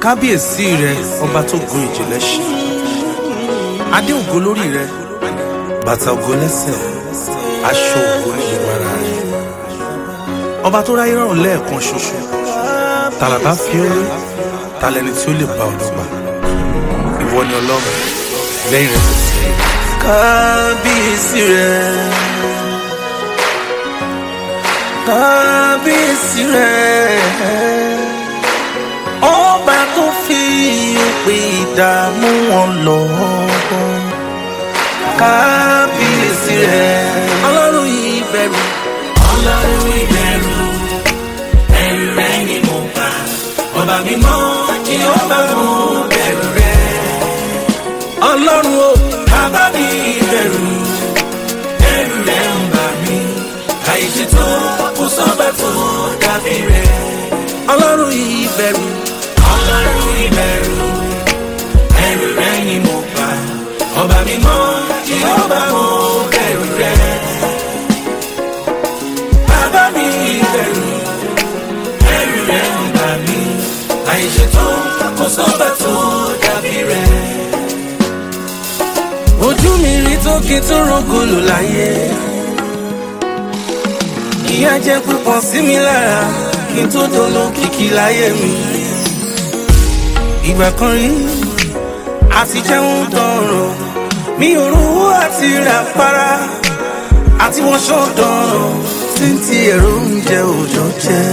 kábíyèsí rẹ ọba tó gun ìjìnlẹ̀ ṣe adé ògo lórí rẹ bàtà ògo lẹ́sẹ̀ aṣọ ògo ní gbogbo ara rẹ ọba tó ráyé rọrùn lẹ́ẹ̀kan ṣoṣo tàlàbà fi ó lé talẹni tí ó lè bá ọ̀dọ́ gbà ìwọ ni ọlọ́run lẹ́yìn rẹ kò sí kábíyèsí rẹ kábíyèsí rẹ ọba tó fi òpè ìdààmú wọn lọ kábíyèsí rẹ ọlọ́run ìbẹ̀rù ọlọ́run ìbẹ̀rù ẹ̀rù rẹ̀ ni mo bá ọba mímọ́ kí ó bá mú bẹ̀rù rẹ̀ ọlọ́run o bàbá mi ìbẹ̀rù ẹ̀rù rẹ̀ ń bà mí àìṣe tó kò sọ́gbà tó dàbí rẹ̀ ọlọ́run ìbẹ̀rù ọlọ́run ìbẹ̀rù ẹ̀rù rẹ̀ ni mo bá ọba mímọ́ kí ó bá mú bẹ̀rù rẹ̀ bàbá mi ìbẹ̀rù ẹ̀rù rẹ̀ ń bà mí àìṣe tó kò sọ́gbà tó dàbí rẹ̀. ojú mi rí tókè tó rògbòlò láyé ìyà jẹ́ púpọ̀ sí mi lára kí n tó dolo kìkì láyé mi ìgbà kan rí àti jẹun dọ̀rọ̀ mi ò rówó àti rà para àti wọ́n ṣọ́ dọ̀rọ̀ tí ń ti ẹ̀rọ oúnjẹ òòjọ́ jẹ́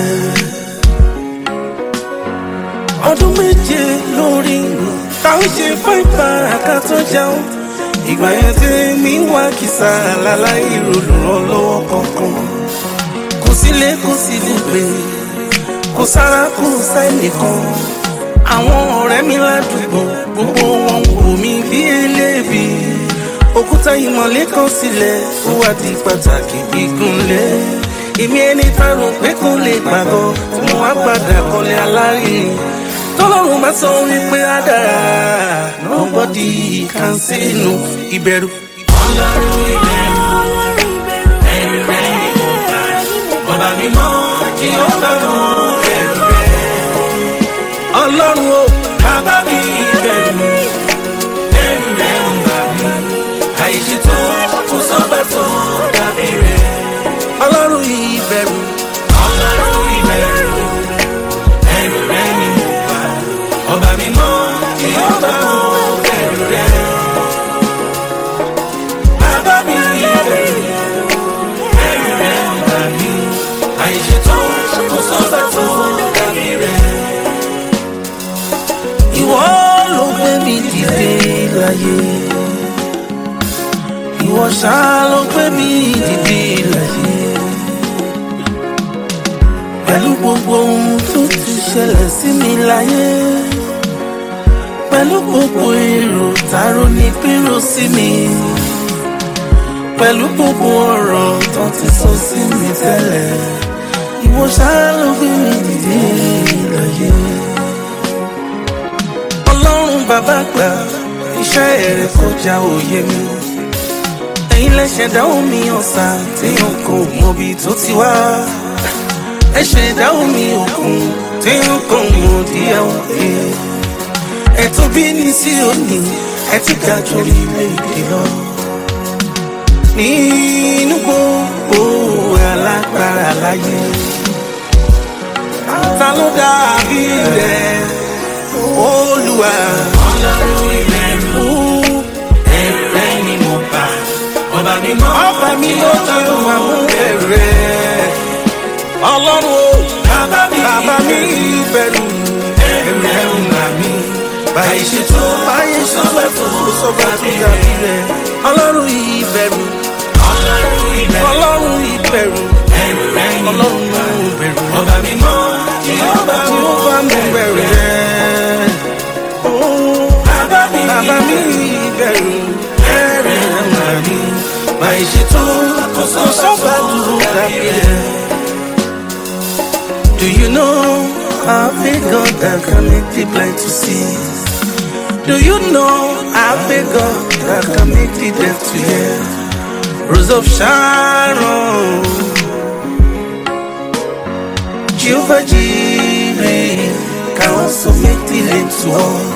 ọdún méje lórí táwọn ṣe fún ìpara ká tó jẹun ìgbà yẹn tí mi wá kìsà láláì olùrànlọ́wọ́ kankan kò sílé kò sí lùgbé kò sára kò sẹ́nìkan àwọn ọ̀rẹ́ mi ládùúgbò gbogbo wọn wò mí bí eléèbí òkúta ìmọ̀lé kan sílẹ̀ ó wá di pàtàkì gígùnlé èmi ẹni tá rò pé kò lè gbàgbọ́ tí mo wá padà kọ́lé alárinrin tọ́lọ́run bá sọ wípé á dára nobody can say no ìbẹ̀rù. ọlọ́run ìbẹ̀rù ẹ̀rù rẹ̀ ni mo bá ọba mímọ́ kí ó bá mú bẹ̀rù rẹ̀. ọlọ́run o bàbá mi ìbẹ̀rù ẹ̀rù rẹ̀ ń bà mí àìṣe tó kò sọ́gbà tó dàbí rẹ̀. ọlọ́run ìbẹ̀rù ọlọ́run ìbẹ̀rù ẹ̀rù rẹ̀ ni mo bá ọba mímọ́ kí ó bá mú bẹ̀rù rẹ̀. bàbá mi ìbẹ̀rù ẹ̀rù rẹ̀ ń bà mí àìṣe tó kò sọ́gbà tó dàbí rẹ̀. ìwọ ló gbé mi dìde láyé ìwọ ṣá ló gbé mi dìde láyé pẹ̀lú gbogbo ohun tó ti ṣẹlẹ̀ sí mi láyé pẹ̀lú gbogbo èrò tààrọ ní pírò sí mi pẹ̀lú gbogbo ọ̀rọ̀ tó ti sọ sí mi tẹ́lẹ̀ ìwọ ṣá ló gbé mi dìde láyé ọlọ́run bàbá gbà iṣẹ́ rẹ̀ kọjá òye mi ẹ̀yin lẹ́sẹ̀ dáhùn mi ọ̀sà téèyàn kò mọbi tó ti wá ẹ̀ṣẹ̀ dáhùn mi òkun téèyàn kò mọ díẹ̀ òkè ẹ̀tọ́ bí ní sí òní ẹ ti ga jù orílẹ̀-èdè lọ nínú gbogbo alágbára láyé ta ló dàbí rẹ̀ olúwa. ọlọ́run ìbẹ̀rù ẹ̀rù rẹ̀ ni mo bá ọba mímọ́ ọba mi ló ti wà mú bẹ̀rẹ̀ ọlọ́run o bàbá mi bàbá mi bẹ̀rù ẹ̀rù rẹ̀ ń bà mí báyìí ṣe tó báyé sọ́gbà tó sọ́gbà tó dàbí rẹ̀ ọlọ́run ìbẹ̀rù ọlọ́run ìbẹ̀rù ọlọ́run ìbẹ̀rù ẹ̀rù rẹ̀ ni mo ọlọ́run bá ìbẹ̀rù ọba mímọ́ kí ó bá tí mú ó bá mú bẹ̀rù bẹ̀rù rẹ̀ rẹ̀ bàbá mi bàbá mi bẹ̀rù ẹ̀rù rẹ̀ ń bà mí báyìí ṣe tó kò sọ́gbà sọ́gbà tó tó dàbí dàbí rẹ̀. rẹ̀. Do you know I've a God that can make the blind to see? Do you know I've a God that can make the deaf to hear? Rose of Sharon, Jehovah Jireh, can so make the lame to walk.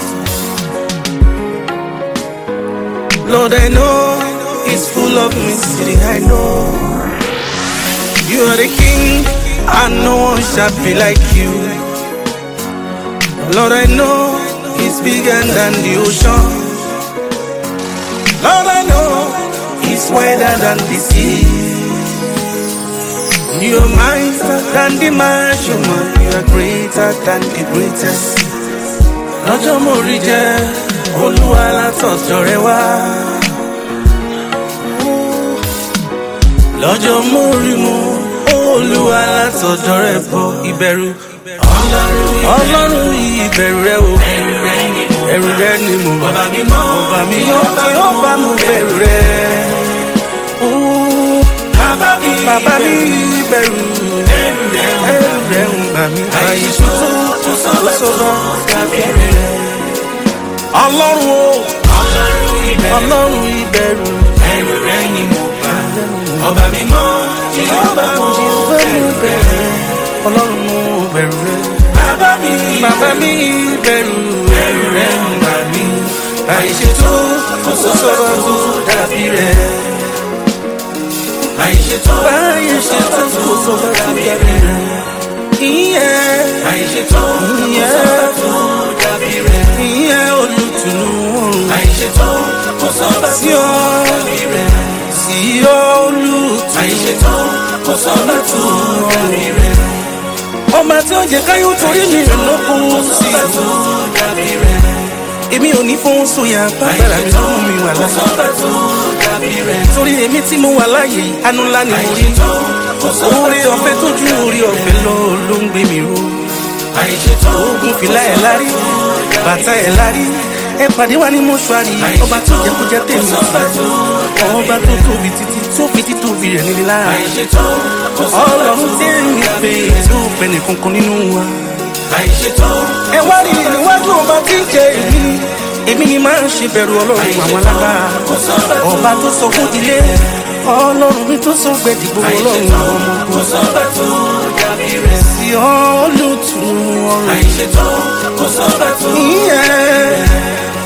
Lord, I know it's full of mystery, I know. You are the king, and no one shall be like you. Lord, I know it's bigger than the ocean. Lord, I know it's wider than the sea. You are mightier than the measurement. You are greater than the greatest. Lọ́jọ́ mo rí jẹ́ olúwa látọ̀jọ́ rẹ wá. Lọ́jọ́ mo rí mu olúwa látọ̀jọ́ rẹ bọ̀ ìbẹ̀rù. Ọlọ́run ìbẹ̀rù rẹ o. Ẹ̀rù rẹ ni mo bá. Ọba mi mọ́. Ọba mi yóò tí ó bá mo bẹ̀rù rẹ. Ooh. Bàbá mi Bàbá mi bẹ̀rù ẹrù rẹ̀ ń ẹrù rẹ̀ ń bà mí. Àyè tuntun tó sọ̀rọ̀ kábẹ́rẹ́ rẹ̀. Ọlọ́run o, Ọlọ́run ibẹ̀ Ọlọ́run ìbẹ̀rù. ẹrù rẹ̀ ni mo bá. Ọba mi mọ́ tí ó bá mọ́ ẹrù rẹ̀. Ọlọ́run mo bẹ̀rù rẹ̀. Bàbá mi Bàbá mi bẹ̀rù ẹrù rẹ̀ ń bà mí. àìṣètò kò sọ̀rọ̀ tó dàbí rẹ̀. Àìṣètò Báyìí ṣètò kò sọ̀rọ̀ tó dàbí rẹ̀. Ìyẹn àìṣètò ìyẹn tó dàbí rẹ̀. ìyẹn olùtùnú ọ̀run. Àìṣètò kò sọ́ba Sí ọ dàbí rẹ̀. sí olùtùnú. Àìṣètò kò sọ́ba tó dàbí rẹ̀. Ọba tí ó jẹ káyọ̀ torí mi lókun sí Sọ́ba tó dàbí rẹ̀. èmi ò ní fún sóyà bàbára mi tó mú mi wà kò láyé. sọ́ba tó dàbí rẹ̀. torí èmi tí mo wà láàyè anú ńlá ni mo rí. Àìṣètò kò sọ́ba oore ọ̀fẹ́ tó ju oore ọ̀fẹ́ lọ ló ń gbé mi ró. Àìṣètò ogun fìlà ẹ̀ lárí bàtà ẹ̀ lárí ẹ pàdé wa ní mọ́ṣúárì ọba tó jẹ́ kó jẹ́ tèmi ọba tó tóbi títí tó fi títóbi rẹ̀ nílé lára. àìṣètò kò sọ́ba ọlọ́run tí ń pè tó pẹ́ nìkankan nínú wa. àìṣètò ẹ wá rí níwájú ọba tí ń jẹ èmi èmi ni máa ń ṣe bẹ̀rù ọlọ́run àwọn alágbára ọba tó sọ fún ilé ọlọ́run mi tó sọ gbẹ̀dì gbogbo ọlọ́run àwọn ọmọ kò sọ́ba tó dàbí rẹ̀. sí olùtùnú ọrùn Àìṣètò kò sọ́ba tó ìyẹn